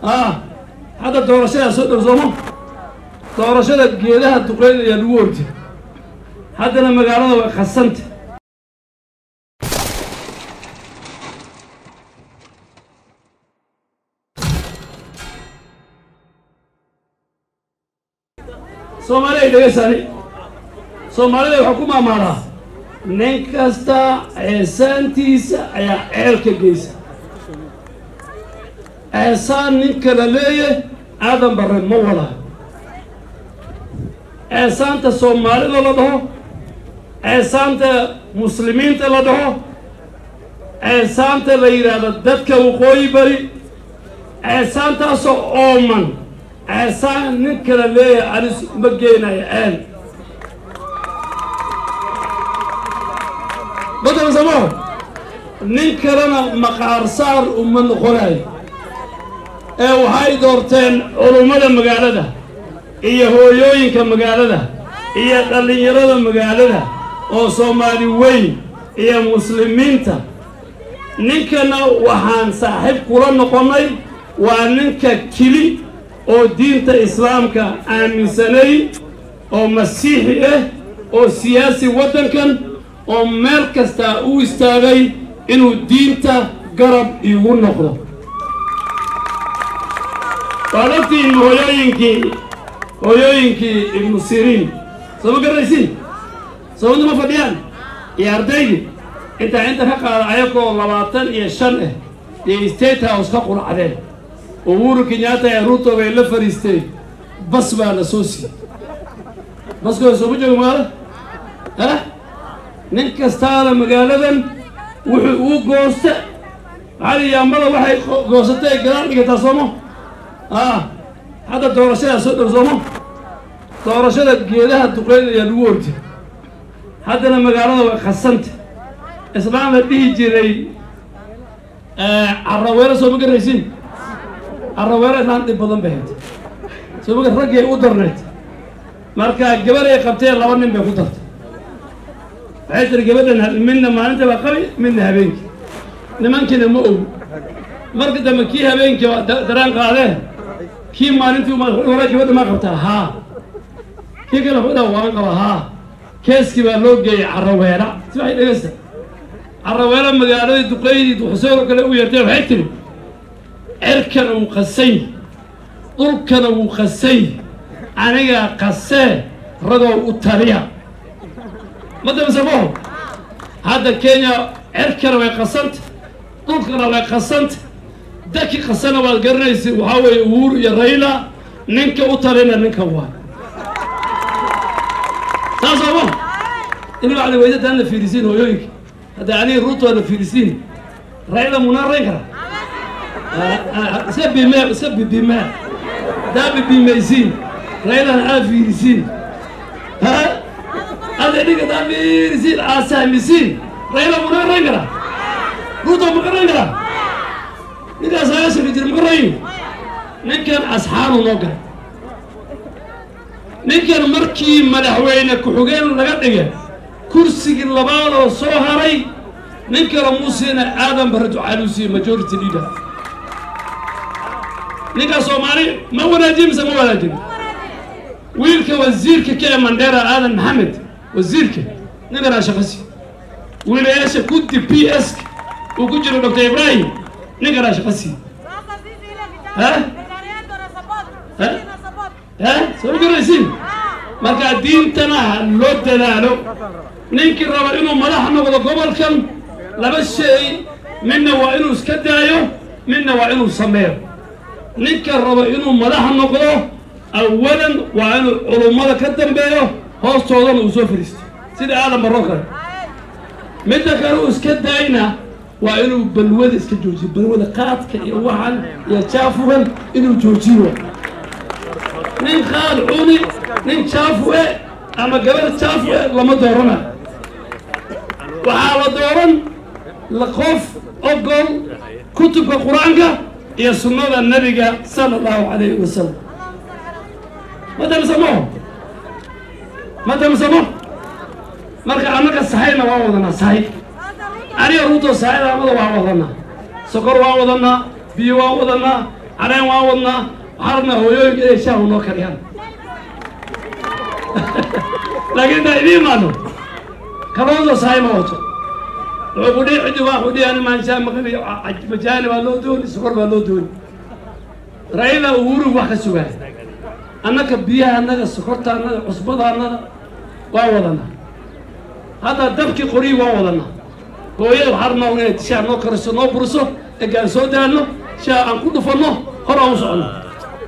ah hadda doorashadaa soo dhow sooma doorashada geedaha duqeyn ayaa lagu ordi haddana magaalada way khasanta soomaaliya dhegeysani soomaalida waxaa ku maamaadaa nin kasta ceesaantiisa ayaa ceelka geysa ceesaan nin kala leeya aadan barre ma wada ceesaanta soomaalida la dhaho ceesaanta muslimiinta la dhaho ceesaanta la yidhaahdo dadka waqooyi bari ceesaantaasoo ooman ceesaan nin kala leeyahay anis ma geenayo ceel badal samo nin kalena maqaar saar uma noqonayo ee waxay doorteen culummada magaalada iyo hooyooyinka magaalada iyo dhallinyarada magaalada oo soomaali weyn iyo muslimiinta ninkana waxaan saaxiib kula noqonnay waa ninka keli oo diinta islaamka aaminsanay oo masiixi ah oo siyaasi waddankan oo meel kastaa u istaagay inuu diinta garab iigu noqdo waad ogtihiin hooyooyinkii hooyooyinkii ibnu siriin soo ma garaysiin sababta ma fadhiyaan iyo ardaydii intaa inta ka qaada ayagoo labaatan iyo shan ah iyo state house ka quracdeen uhuru kenyatta ee ruto bay la fariisteen bas baa la soo siiyey baskooda sooma joogo magaalo ah nin kastaana magaaladan wuxuu uu goosta maxaa la yaambada waxay goosatay gadaal dhigataa sooma ah hadda doorashadaa soo dhow sooma doorashada geedaha duqeyn ayaa lagu ordi haddana magaalada way khasanta islaam la dhihi jiray carraweelo soo ma garaysiin carraweelo islaan dhib badan bay hayd soo ma raggay u darnayd marka gabar ay qabteen laba nin bay ku dartay waxay tiri gabadhan midna maalinta baa qabi midna habeenkii nimankiina ma og marka dambe kii habeenkii waa daraan qaadee kii maalintii hore gabadha ma qabtaa haa kii kale wuxuu waan qaba haa keeskii baa loo geeyey carraweela si waxay dhegeysta carraweela magaaladii duqeydii duxuseero kale u yeertay waxay tiri cerkana wuu qasay dhulkana wuu qasay anigaa qasee ragoo u taliya ma damsamo hadda kenya cerkana way qasanta dhulkana way qasanta dadki qasana waad garanaysa waxaa weeye uhuru iyo rayla ninka u talina ninka waa saasoo ma in bacdi weyda aan la fiirisiin hooyooyinka hadda aniga ruuto aan la fiirisiin rayla munaan rayn karaa iska bime iska bibime daa bibimaysiin raylana aa fiirisiin ha ada dhiga daa fiirisiin aa sahmisiin rayla munaan rayn karaa ruuto maka rayn karaa ninkaas agaasaka jira maka rayn ninkan asxaabu noo galay ninkan markii madaxweyne ku-xigeen laga dhigay kursigii labaad oo soo haray nin kale muusiina aadan barre ducaaluusiye majority leader ninkaa soomaali ma wanaajin mise ma wanaajin wiilka wasiirka ka ee mandheera aadan maxamed wasiirka ninkanaa shaqasi wiilayaasha guddi p s uu ku jiro doctor ibrahim ninkanaa shaqasi ha ha soo garaysiin marka diintana ha loo dadaalo ninkii raba inuu madax noqdo gobolkan laba shay midna waa inuu iska daayo midna waa inuu sameeyo ninka raba inuu madax noqdo awalan waa inuu culummada ka dambeeyo hoostoodana uu soo fariisto sida aadan barro kale midda kale uu iska daayna waa inuu balwada iska joojiyo balwada qaadka iyo waxan iyo jaafugan inuu joojiyo nin qaad cuni nin jaafu e ama gabar jaafu e lama doorana waxaa la dooran qof ogol kutubka qur-aanka iyo sunnada nebiga sala allahu calayhi wasalam ma damsamo ma damsamo marka annaga sahayna waan wadanaa sahay aniga ruuto sahayda amada waan wadanaa sokor waan wadanaa biyo waan wadanaa caleen waan wadnaa waxaan rabnaa hooyooyinka inay shaahu noo kariyaan laakiin intaa idiin imaano kaloodo sahay ma wato wuxuu ku dhihi ciddi waa xudhihi ani maanshaa maqli majaani baa loo dooni sokor baa loo dooni raila uhuru wax ka sugaay annaga biyaha annaga sokorta annaga cusbada annaga waa wadanaa hadda dabkii qorii waa wadanaa hooyada waxaa rabnaa inay shaah noo kariso noo buriso egaan soo daalno shaah aan ku dhufanno hor aan u soconno